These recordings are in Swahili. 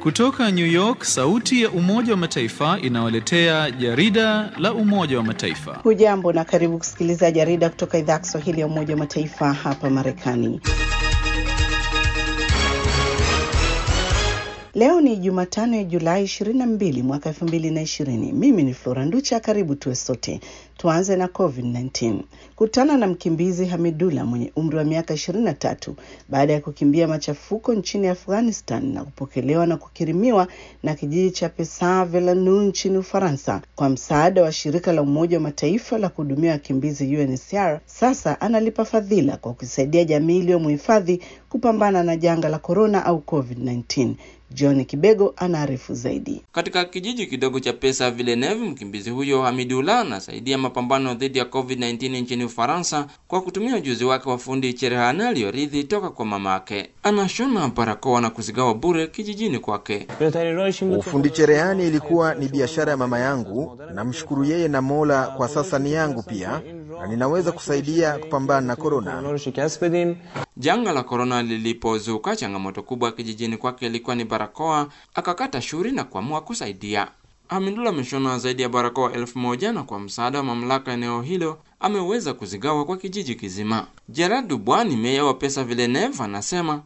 Kutoka New York, sauti ya Umoja wa Mataifa inawaletea jarida la Umoja wa Mataifa. Hujambo na karibu kusikiliza jarida kutoka idhaa ya Kiswahili ya Umoja wa Mataifa hapa Marekani. Leo ni Jumatano ya Julai 22 mwaka 2020. Mimi ni Flora Nducha, karibu tuwe sote. Tuanze na COVID-19. Kutana na mkimbizi Hamidullah mwenye umri wa miaka 23 baada ya kukimbia machafuko nchini Afghanistan na kupokelewa na kukirimiwa na kijiji cha Pesa-Velanu nchini Ufaransa kwa msaada wa shirika la Umoja wa Mataifa la kuhudumia wakimbizi UNHCR. Sasa analipa fadhila kwa kusaidia jamii iliyomhifadhi kupambana na janga la korona au COVID-19. John Kibego anaarifu zaidi. Katika kijiji kidogo cha Pesa Villeneuve, mkimbizi huyo Hamidullah anasaidia mapambano dhidi ya COVID-19 nchini Ufaransa kwa kutumia ujuzi wake wa fundi cherehani aliyorithi toka kwa mamake. Anashona barakoa na kuzigawa bure kijijini kwake. Ufundi cherehani ilikuwa ni biashara ya mama yangu. Namshukuru yeye na Mola, kwa sasa ni yangu pia na ninaweza kusaidia kupambana na korona. Janga la korona lilipozuka, changamoto kubwa kijijini kwake ilikuwa ni barakoa. Akakata shuri na kuamua kusaidia. Hamidullah ameshona zaidi ya barakoa elfu moja na kwa msaada wa mamlaka eneo hilo ameweza kuzigawa kwa kijiji kizima. Gerard Dubois ni meya wa Pesa Villeneuve anasema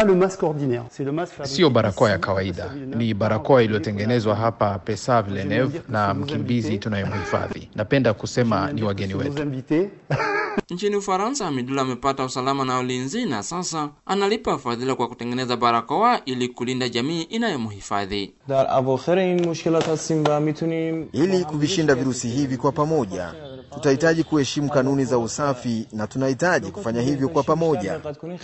siyo barakoa ya kawaida, ni barakoa iliyotengenezwa hapa Pesa Villeneuve na mkimbizi tunayemhifadhi. Napenda kusema ni wageni wetu. Nchini Ufaransa, Hamidullah amepata usalama na ulinzi na sasa analipa fadhila kwa kutengeneza barakoa ili kulinda jamii inayomhifadhi. Ili kuvishinda virusi hivi kwa pamoja, tutahitaji kuheshimu kanuni za usafi na tunahitaji kufanya hivyo kwa pamoja.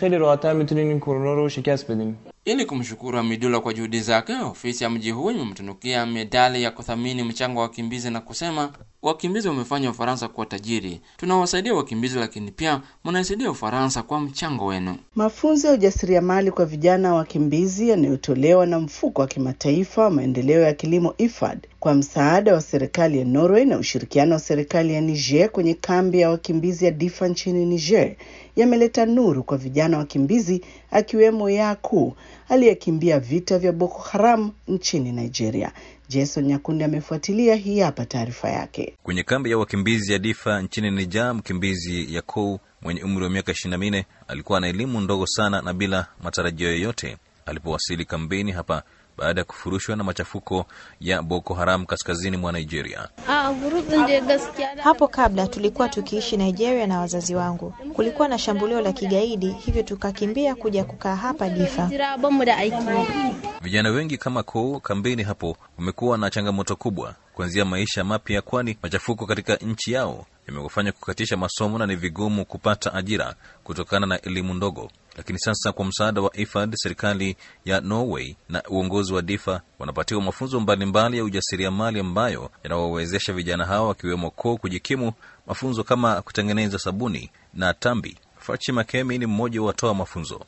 Ili kumshukuru Hamidullah kwa juhudi zake, ofisi ya mji huu imemtunukia medali ya kuthamini mchango wa wakimbizi na kusema, wakimbizi wamefanya Ufaransa kuwa tajiri. Tunawasaidia wakimbizi, lakini pia mnaisaidia Ufaransa kwa mchango wenu. Mafunzo ya ujasiriamali kwa vijana wakimbizi yanayotolewa na mfuko wa kimataifa wa maendeleo ya kilimo IFAD kwa msaada wa serikali ya Norway na ushirikiano wa serikali ya Niger kwenye kambi ya wakimbizi ya Difa nchini Niger yameleta nuru kwa vijana wakimbizi akiwemo Yaku aliyekimbia vita vya Boko Haram nchini Nigeria. Jason Nyakundi amefuatilia, hii hapa taarifa yake. Kwenye kambi ya wakimbizi ya Difa nchini Niger, mkimbizi Yakou mwenye umri wa miaka 24 alikuwa na elimu ndogo sana na bila matarajio yoyote alipowasili kambini hapa baada ya kufurushwa na machafuko ya Boko Haram kaskazini mwa Nigeria. Hapo kabla tulikuwa tukiishi Nigeria na wazazi wangu. Kulikuwa na shambulio la kigaidi, hivyo tukakimbia kuja kukaa hapa Difa. Vijana wengi kama Kou kambini hapo wamekuwa na changamoto kubwa kuanzia maisha mapya, kwani machafuko katika nchi yao yamekufanya kukatisha masomo na ni vigumu kupata ajira kutokana na elimu ndogo. Lakini sasa kwa msaada wa IFAD, serikali ya Norway na uongozi wa Difa wanapatiwa mafunzo mbalimbali ya ujasiriamali ambayo yanawawezesha vijana hao wakiwemo Ko kujikimu, mafunzo kama kutengeneza sabuni na tambi. Fachi Makemi ni mmoja wa watoa mafunzo.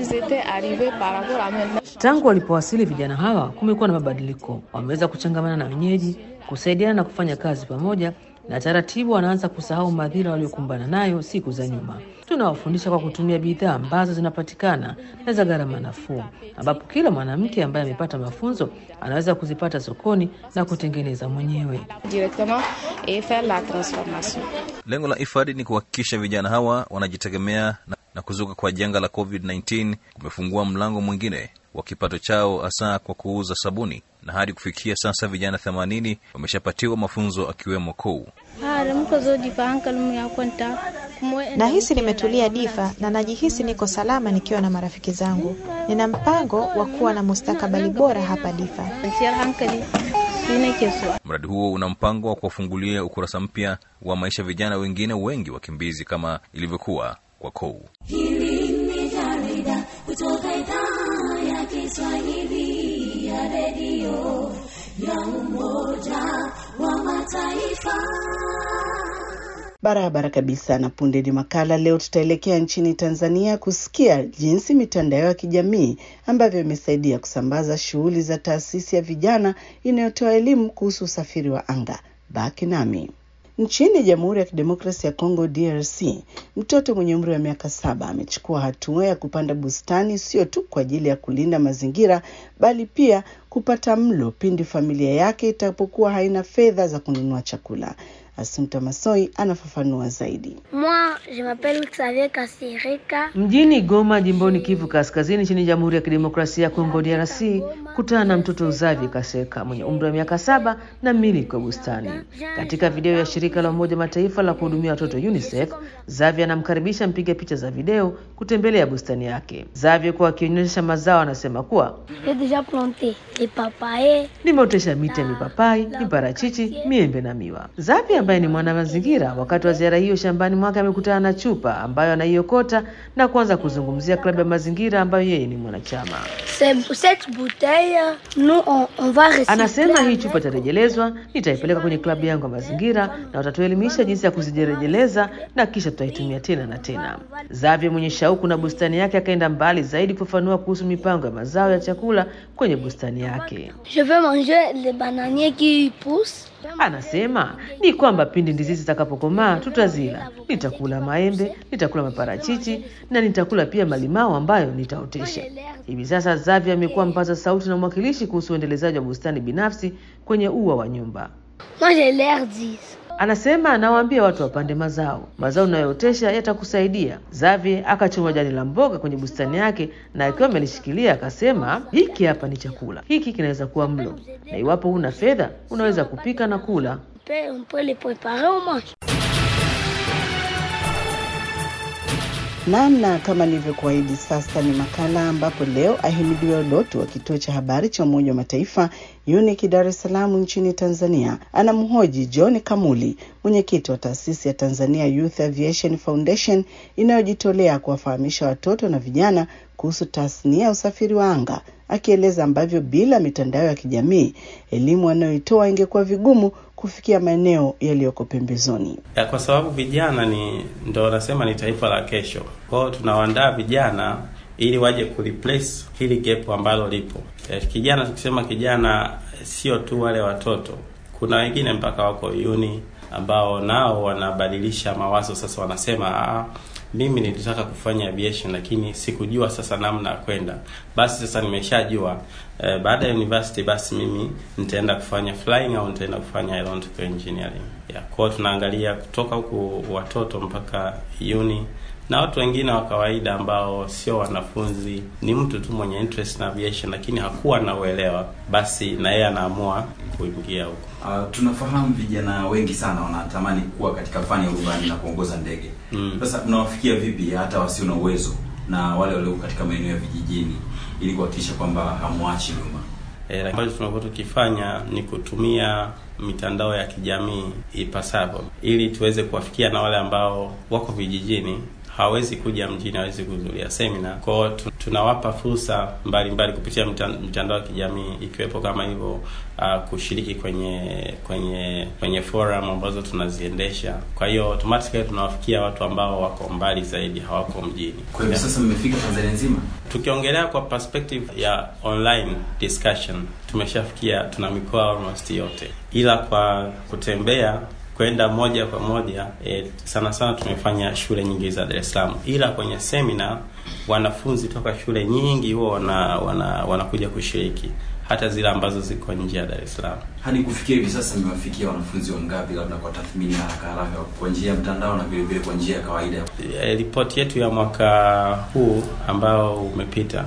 Tangu walipowasili vijana hawa, kumekuwa na mabadiliko. Wameweza kuchangamana na wenyeji, kusaidiana na kufanya kazi pamoja na taratibu wanaanza kusahau madhira waliokumbana nayo siku za nyuma. Tunawafundisha kwa kutumia bidhaa ambazo zinapatikana na za gharama nafuu, ambapo kila mwanamke ambaye amepata mafunzo anaweza kuzipata sokoni na kutengeneza mwenyewe. Lengo la IFAD ni kuhakikisha vijana hawa wanajitegemea na, na kuzuka kwa janga la COVID-19 kumefungua mlango mwingine wa kipato chao hasa kwa kuuza sabuni na hadi kufikia sasa vijana 80 wameshapatiwa mafunzo akiwemo Kou. Nahisi nimetulia Difa na najihisi niko salama nikiwa na marafiki zangu. Nina mpango wa kuwa na mustakabali bora hapa Difa. Mradi huo una mpango wa kuwafungulia ukurasa mpya wa maisha vijana wengine wengi wakimbizi kama ilivyokuwa kwa Kou. Hili ni jarida kutoka idhaa ya Kiswahili ya redio ya Umoja wa Mataifa. Barabara kabisa. Na punde ni makala. Leo tutaelekea nchini Tanzania kusikia jinsi mitandao ya kijamii ambavyo imesaidia kusambaza shughuli za taasisi ya vijana inayotoa elimu kuhusu usafiri wa anga. Baki nami. Nchini Jamhuri ya Kidemokrasia ya Kongo DRC, mtoto mwenye umri wa miaka saba amechukua hatua ya kupanda bustani sio tu kwa ajili ya kulinda mazingira bali pia kupata mlo pindi familia yake itapokuwa haina fedha za kununua chakula. Asumta Masoi anafafanua zaidi. Moi, je m'appelle Xavier Kasirika. Mjini Goma, jimboni Kivu Kaskazini, nchini Jamhuri ya Kidemokrasia ya Kongo DRC, kutana na mtoto Xavier Kaseka mwenye umri wa miaka saba na mmiliki wa bustani. Katika video ya shirika la Umoja Mataifa la kuhudumia watoto UNICEF, Xavier anamkaribisha mpiga picha za video kutembelea bustani yake. Xavier kwa akionyesha mazao anasema kuwa J'ai déjà planté les papayers. nimeotesha miti ya mipapai, miparachichi, miembe na miwa. Xavier ambaye ni mwana mazingira, wakati wa ziara hiyo shambani mwake amekutana na chupa ambayo anaiokota na kuanza kuzungumzia klabu ya mazingira ambayo yeye ni mwanachama. C'est- Cette bouteille, nous, on, on va recycler. Anasema hii chupa itarejelezwa, nitaipeleka kwenye klabu yangu ya mazingira na watatuelimisha jinsi ya kuzirejeleza na kisha tutaitumia tena na tena. Xavier mwenye shauku na bustani yake akaenda mbali zaidi kufafanua kuhusu mipango ya mazao ya chakula kwenye bustani yake. Je veux manger les bananiers qui poussent. Anasema ni kwamba pindi ndizi zitakapokomaa tutazila. Nitakula maembe, nitakula maparachichi na nitakula pia malimao ambayo nitaotesha. Hivi sasa Xavier amekuwa mpaza sauti na mwakilishi kuhusu uendelezaji wa bustani binafsi kwenye ua wa nyumba. Moi, j'ai l'air 10. Anasema anawaambia watu wapande mazao, mazao unayootesha yatakusaidia. Xavier akachoma jani la mboga kwenye bustani yake, na akiwa amelishikilia akasema, hiki hapa ni chakula, hiki kinaweza kuwa mlo, na iwapo huna fedha unaweza kupika na kula. On peut, on peut les préparer au mange. Namna kama nilivyokuahidi, sasa ni makala ambapo leo Ahimidiwe Odoto wa kituo cha habari cha Umoja wa Mataifa UNIC Dar es Salaam nchini Tanzania anamhoji John Kamuli, mwenyekiti wa taasisi ya Tanzania Youth Aviation Foundation inayojitolea kuwafahamisha watoto na vijana kuhusu tasnia ya usafiri wa anga, akieleza ambavyo bila mitandao ya kijamii elimu anayoitoa ingekuwa vigumu kufikia maeneo yaliyoko pembezoni. ya kwa sababu vijana ni ndo wanasema ni taifa la kesho. Kwa hiyo tunawaandaa vijana ili waje kureplace hili gap ambalo lipo. Eh, kijana, tukisema kijana sio tu wale watoto, kuna wengine mpaka wako uni ambao nao wanabadilisha mawazo sasa, wanasema ah, mimi nilitaka kufanya aviation lakini sikujua sasa namna ya kwenda. Basi sasa nimeshajua eh, baada ya university basi mimi nitaenda kufanya flying au nitaenda kufanya aeronautical engineering. Ya, kwa hiyo tunaangalia kutoka huku watoto mpaka uni na watu wengine wa kawaida ambao sio wanafunzi, ni mtu tu mwenye interest na aviation lakini hakuwa na uelewa, basi na yeye anaamua kuingia huko. Uh, tunafahamu vijana wengi sana wanatamani kuwa katika fani ya urubani na kuongoza ndege. Mm. Sasa mnawafikia vipi hata wasio na uwezo na wale walioko katika maeneo ya vijijini ili kuhakikisha kwamba hamwachi nyuma? E, ambacho tumekuwa tukifanya ni kutumia mitandao ya kijamii ipasavyo, ili tuweze kuwafikia na wale ambao wako vijijini hawezi kuja mjini, hawezi kuhudhuria semina. Kwa hiyo tu- tunawapa fursa mbalimbali kupitia mita- mitandao ya kijamii ikiwepo kama hivyo uh, kushiriki kwenye kwenye kwenye forum ambazo tunaziendesha. Kwa hiyo automatically tunawafikia watu ambao wako mbali zaidi, hawako mjini. Kwa hivyo sasa mmefika Tanzania nzima? Tukiongelea kwa perspective ya online discussion, tumeshafikia tuna mikoa almost yote, ila kwa kutembea kwenda moja kwa moja e, sana sana tumefanya shule nyingi za Dar es Salaam, ila kwenye semina wanafunzi toka shule nyingi huwa wana, wana, wanakuja kushiriki hata zile ambazo ziko nje ya Dar es Salaam. Hadi kufikia hivi sasa mmewafikia wanafunzi wangapi, labda kwa tathmini ya haraka haraka, kwa njia ya mtandao na vile vile kwa njia ya kawaida? E, ripoti yetu ya mwaka huu ambao umepita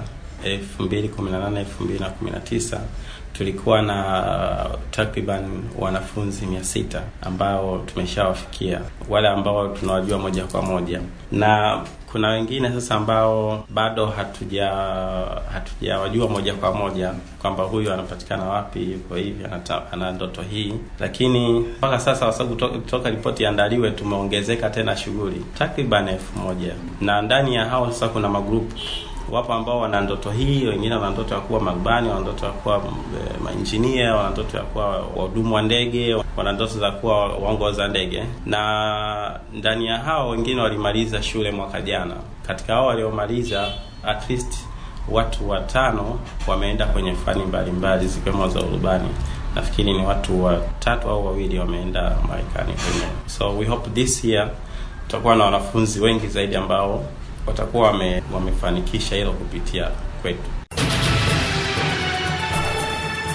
2018 2019 tulikuwa na takriban wanafunzi mia sita ambao tumeshawafikia, wale ambao tunawajua moja kwa moja, na kuna wengine sasa ambao bado hatuja hatujawajua moja kwa moja kwamba huyu anapatikana wapi, yuko hivi, anata- ana ndoto hii, lakini mpaka sasa kwa sababu to- toka ripoti iandaliwe tumeongezeka tena shughuli takriban elfu moja na ndani ya hao sasa kuna magrupu wapo ambao wana ndoto hii, wengine wana ndoto ya kuwa marubani, wana ndoto ya kuwa e, mainjinia, wana ndoto ya kuwa wahudumu wa ndege, wana ndoto za kuwa waongoza ndege, na ndani ya hao wengine walimaliza shule mwaka jana. Katika hao waliomaliza, at least watu watano wameenda kwenye fani mbalimbali zikiwemo za urubani. Nafikiri ni watu watatu au wawili wameenda Marekani kwenye. So we hope this year tutakuwa na wanafunzi wengi zaidi ambao watakuwa wame, wamefanikisha hilo kupitia kwetu.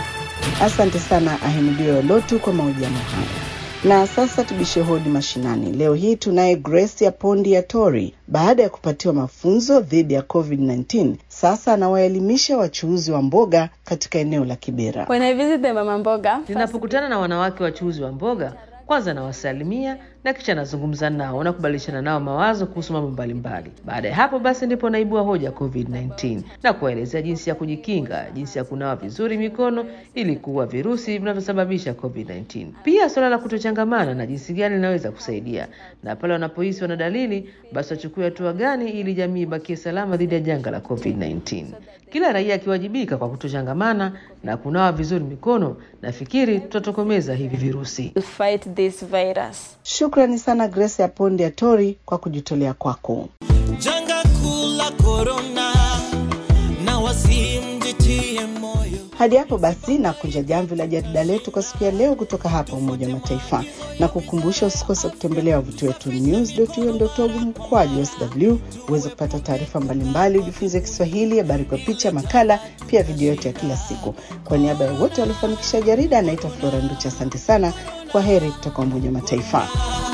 Asante sana Ahimidio Lotu kwa mahojiano haya. Na sasa tubishe hodi mashinani. Leo hii tunaye Grace ya Pondi ya Tori. Baada ya kupatiwa mafunzo dhidi ya COVID-19, sasa anawaelimisha wachuuzi wa mboga katika eneo la Kibera. When I visit the mama mboga, Ninapokutana na wanawake wachuuzi wa mboga, kwanza nawasalimia na kisha nazungumza nao na kubadilishana nao mawazo kuhusu mambo mbalimbali. Baada ya hapo basi ndipo naibua hoja ya COVID-19 na kuwaelezea jinsi ya kujikinga, jinsi ya kunawa vizuri mikono ili kuua virusi vinavyosababisha COVID-19. Pia suala la kutochangamana na jinsi gani linaweza kusaidia, na pale wanapohisi wana dalili, basi wachukue hatua gani ili jamii ibakie salama dhidi ya janga la COVID-19. Kila raia akiwajibika kwa kutochangamana na kunawa vizuri mikono, nafikiri tutatokomeza hivi virusi. to fight this virus. Shukrani sana Grace ya Pondi ya Tori kwa kujitolea kwako. janga kuu la korona na wasimjitie moyo Hadi hapo basi na kunja jamvi la jarida letu kwa siku ya leo kutoka hapa Umoja wa Mataifa, na kukumbusha usikose kutembelea wavuti wetu news.un.org mkwaju sw uweze kupata taarifa mbalimbali, ujifunze Kiswahili, habari kwa picha, makala, pia video yote ya kila siku. Kwa niaba ya wote waliofanikisha jarida, anaitwa Flora Nducha. Asante sana, kwa heri kutoka Umoja wa Mataifa.